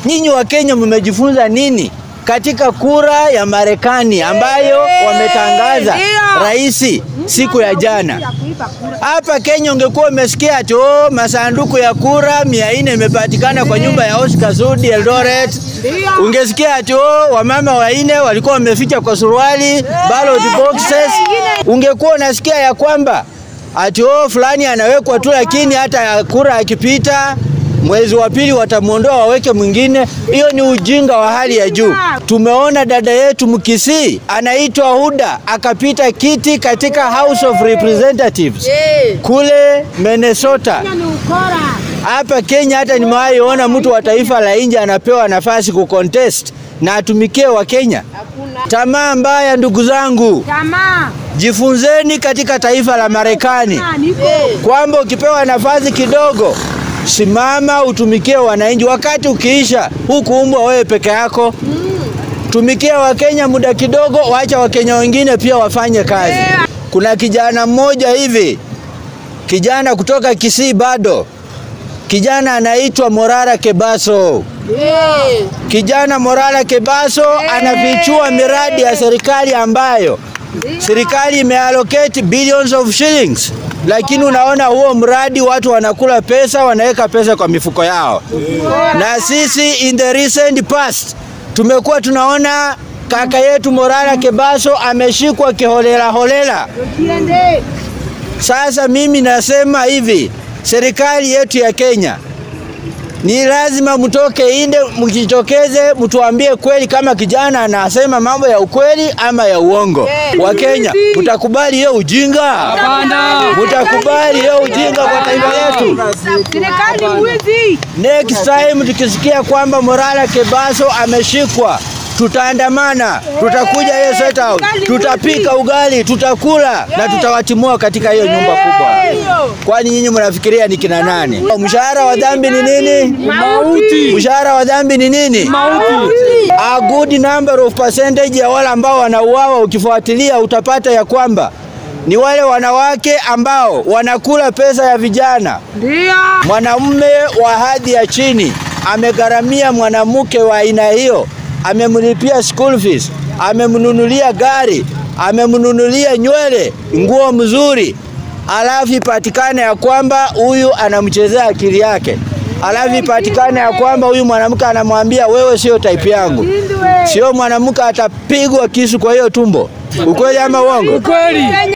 Nyinyi wa Kenya mmejifunza nini katika kura ya Marekani ambayo wametangaza rais siku ya jana? Hapa Kenya ungekuwa umesikia ati oh, masanduku ya kura mia nne imepatikana kwa nyumba ya Oscar Sudi Eldoret. Ungesikia ati oh, wamama wanne walikuwa wameficha kwa suruali ballot boxes. Ungekuwa unasikia ya kwamba ati oh, fulani anawekwa tu, lakini hata kura akipita mwezi wa pili watamwondoa waweke mwingine. Hiyo ni ujinga wa hali ya juu. Tumeona dada yetu Mkisii anaitwa Huda akapita kiti katika House of Representatives kule Minnesota. Hapa Kenya hata nimewahi ona mtu wa taifa la nje anapewa nafasi kucontest na atumikie wa Kenya. Tamaa mbaya, ndugu zangu. Tamaa. Jifunzeni katika taifa la Marekani kwamba ukipewa nafasi kidogo simama utumikie wananchi. Wakati ukiisha, hukuumbwa wewe peke yako. Tumikia Wakenya muda kidogo, wacha Wakenya wengine pia wafanye kazi. Kuna kijana mmoja hivi, kijana kutoka Kisii bado, kijana anaitwa Morara Kebaso. Kijana Morara Kebaso anafichua miradi ya serikali ambayo serikali imeallocate billions of shillings, lakini unaona huo mradi watu wanakula pesa, wanaweka pesa kwa mifuko yao. Na sisi in the recent past tumekuwa tunaona kaka yetu Morara Kebaso ameshikwa kiholela holela. Sasa mimi nasema hivi, serikali yetu ya Kenya ni lazima mtoke inde, mjitokeze, mtuambie kweli kama kijana anasema mambo ya ukweli ama ya uongo. Wa Kenya, mtakubali hiyo ujinga? Hapana. Mtakubali hiyo ujinga kwa taifa letu? Serikali mwizi. Next time tukisikia kwamba Morala Kebaso ameshikwa, tutaandamana, tutakuja hiyo State House, tutapika ugali, tutakula na tutawatimua katika hiyo nyumba kubwa. Kwani nyinyi mnafikiria ni kina nani? Mshahara wa dhambi ni nini? Mauti. Mshahara wa dhambi ni nini? Mauti. A good number of percentage ya wale ambao wanauawa, ukifuatilia utapata ya kwamba ni wale wanawake ambao wanakula pesa ya vijana. Ndio. Mwanamume wa hadhi ya chini amegharamia mwanamke wa aina hiyo, amemlipia school fees, amemnunulia gari, amemnunulia nywele, nguo mzuri, alafu ipatikane ya kwamba huyu anamchezea akili yake, alafu ipatikane ya kwamba huyu mwanamke anamwambia wewe sio type yangu, sio mwanamke atapigwa kisu kwa hiyo tumbo. Ukweli ama uongo? Ukweli.